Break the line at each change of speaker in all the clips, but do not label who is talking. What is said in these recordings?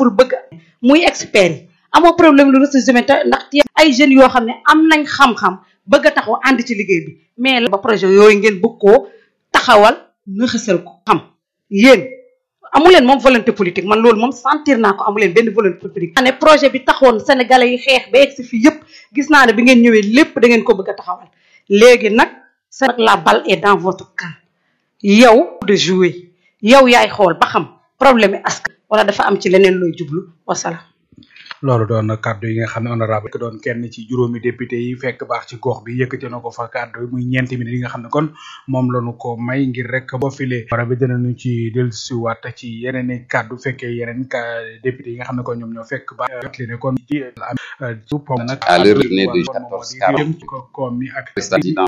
pour bëgg muy expert yi amoo problème lu ressources humaines te ndax ay jeunes yoo xam ne am nañ xam-xam bëgg a taxaw ànd ci liggéey bi mais la ba projet yooyu ngeen bëgg koo taxawal nëxësal ko xam yéen amuleen moom volonté politique man loolu moom sentir naa ko amuleen benn volonté politique ne projet bi taxoon sénégalais yi xeex ba egg si fii yëpp gis naa ne bi ngeen ñëwee lépp da ngeen ko bëgg a taxawal léegi nag sa la balle est dans votre camp yow de jouer yow yaay xool ba xam problème yi askan wala dafa am ci leneen looy jublu wasalaam
loolu doon kàddu yi nga xam ne honorable que doon kenn ci juróomi député yi fekk baax ci gox bi yëkkati na ko fa kàddu yi muy ñeenti minutes yi nga xam ne kon moom lañu ko may ngir rek boo filee wara bi dinañu ci dellusiwaat ci yeneen i kàddu fekkee yeneen ka député yi nga xam ne kon ñoom ñoo fekk ba li ne kon ci am pom nag
à l'heure de 14
koom mi ak
président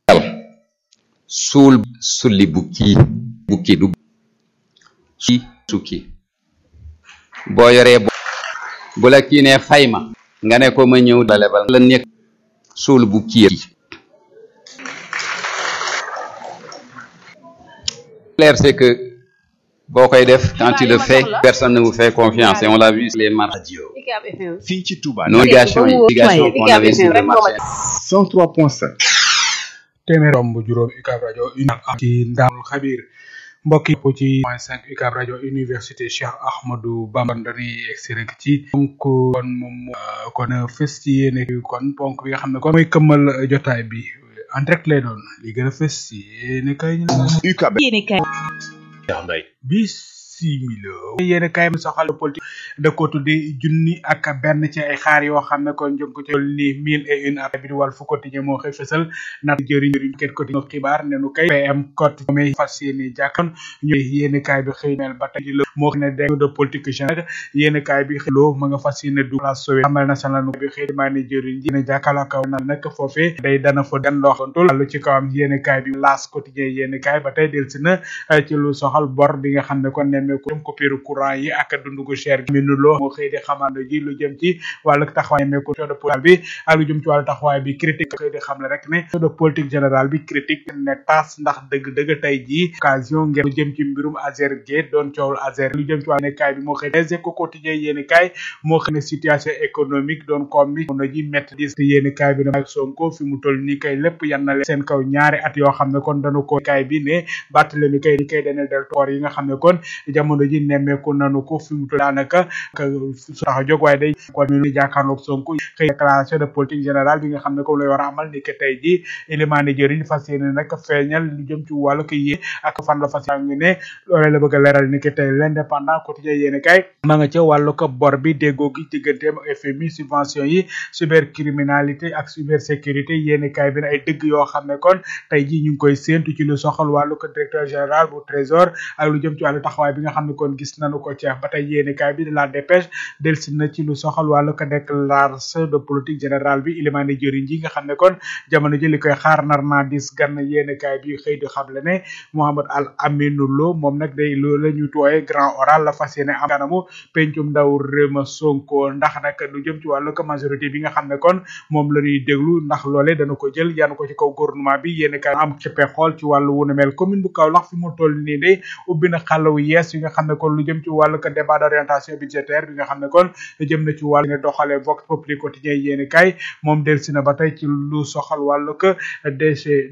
suul sulli bukki bukki du ci sukki boo yoree bu la kii ne xayma nga ne ko ma ñëw la lebal la nekk suul bu kii clair c'est que boo koy def quand tu le fais personne ne vous fait confiance et on l'a vu sur les marchés
fii ci Touba
négation yi négation qu'on avait sur le marché
103.7
téeméer romb juróom UCAB rajo une ak ci ndaamul xabir mbokk yi ci point cinq UCAB rajo université Cheikh Ahmadou Bamba dañuy egsi rek ci donc kon moom kon fës ci yéene kon ponk bi nga xam ne kon mooy këmmal jotaay bi en direct lay doon li gën a fës ci yéene kay
UCAB
bisimila yéen kay mi soxal politique da ko tuddi junni ak benn ci ay xaar yoo xam ne kon jëm ko ci ni mille et une ak bi di wàll fu quotidien moo xëy fësal nat jëriñ jëriñ ket quotidien xibaar ne nu kay PM code moom fas yéene jàkkoon ñu yéen kaay bi xëy mel ba tey la moo xam ne dégg de politique générale yéen kaay bi xëy loo ma nga fas yéene du la sowe amal national bi xëy maa ne jëriñ ji ne jàkkaarloo kaw na nag foofee day dana fa den loo xantul lu ci kawam yéen kaay bi laas quotidien yéen kaay ba tey del si na ci lu soxal bor bi nga xam ne kon ne ko coupure courant yi ak dundu gu cher gi minu loo moo xëy di xamando ji lu jëm ci wàllu taxawaay meeku de politique bi ak lu jëm ci wàllu taxawaay bi critique xëy di xam ne rek ne de politique générale bi critique ne tas ndax dëgg-dëgg tey jii occasion ngeen lu jëm ci mbirum Azer Gate doon coowul Azer lu jëm ci wàllu kaay bi moo xëy les éco quotidien yéeni kaay moo xëy ne situation économique doon koom bi mono ji métti dis yéeni kaay bi ne ak Sonko fi mu toll nii kay lépp yan na leen seen kaw ñaari at yoo xam ne kon dañu ko kaay bi ne bàttale mi kay di kay dana del toor yi nga xam ne kon jamono ji nemmeeku nanu ko fi mu toll daanaka su tax a jóg waaye day kon mi jàkkaarloog Sonko xëy déclaration de politique générale bi nga xam ne comme lay war a amal ni que tey ji élimaane jëriñ fas yéene nag feeñal lu jëm ci wàllu ko yée ak fan la fas ngi ne loolee la bëgg a leeral ni que tey l'indépendant quotidien yéene kay ma nga ca wàllu ko bor bi déggoo gi digganteem FMI subvention yi cybercriminalité ak cybersécurité yéene kay bi ne ay dëgg yoo xam ne kon tey ji ñu ngi koy séentu ci lu soxal wàllu ko directeur général bu trésor ak lu jëm ci wàllu taxawaay bi nga xam ne kon gis nañu ko ci ba tey yéene kaay bi de la dépêche delsi na ci lu soxal wàllu ko déclaration de politique générale bi ilimaane jëriñ ji nga xam ne kon jamono ji li koy xaar nar naa dis gan yéene kaay bi xëy di xamle ne Mohamed Al Aminou Lo moom nag day loolu la ñu tooyee grand oral la fas yéene am kanamu pencum ndaw réema Sonko ndax nag lu jëm ci wàllu ko majorité bi nga xam ne kon moom la ñuy déglu ndax loole dana ko jël yanu ko ci kaw gouvernement bi yéene kaay am ci xool ci wàllu wu ne mel commune bu Kaolack fi mu toll nii de ubbi na xàllawu yees yi nga xam ne kon lu jëm ci wàllu ko débat d'orientation budgétaire bi nga xam ne kon jëm na ci wàllu nga doxalee vox populi quotidien yéeni kay moom delsi na ba tey ci lu soxal wàllu ko DG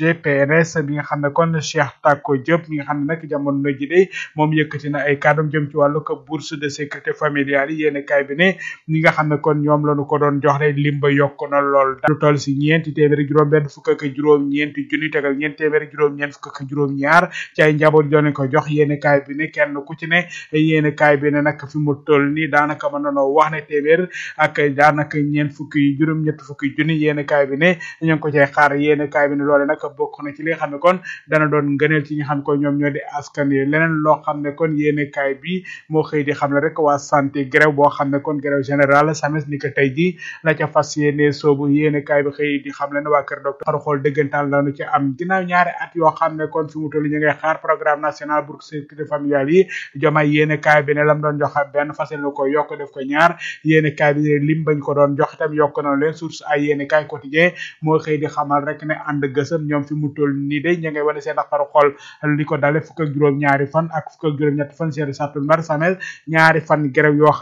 DGPRS bi nga xam ne kon Cheikh Tako Diop mi nga xam ne nag jamono ji de moom yëkkati na ay kàddum jëm ci wàllu ko bourse de sécurité familiale yi yéeni kay bi ne ñi nga xam ne kon ñoom lañu ko doon jox de limba yokk na lool lu toll si ñeenti téeméeri juróom benn fukk ak juróom ñeenti junni tegal ñeenti téeméeri juróom ñeent fukk ak juróom ñaar ci ay njaboot doon ko jox yéeni kay bi ne kenn ku ci ne yéene kaay bi ne nag fi mu toll nii daanaka mën nanoo wax ne téeméer ak daanaka ñeent fukki juróom ñett fukki junni yéene kaay bi ne ñu ngi ko cay xaar yéene kaay bi ne loole nag bokk na ci li nga xam ne kon dana doon ngëneel ci ñi xam ne kon ñoom ñoo di askan yi leneen loo xam ne kon yéene kaay bi moo xëy di xam ne rek waa santé grève boo xam ne kon grève générale sames ni ko tey ji la ca fas yéene soobu yéene kaay bi xëy di xam le ne waa kër docteur xaru xool dëggantaan lañu ci am ginnaaw ñaari at yoo xam ne kon fi mu toll ñu ngay xaar programme national pour sécurité familiale yi jomay yéene kaay bi ne lam doon joxe benn fasel na ko yokk def ko ñaar yéene kaay bi ne lim bañ ko doon jox itam yokk na leen source ay yéene kaay quotidien moo xëy di xamal rek ne ànd gësëm ñoom fi mu toll nii de ña ngay wane seen xaru xol li ko dale fukk ak juróom ñaari fan ak fukk ak juróom ñetti fan seen sattumbar samel ñaari fan grève yoo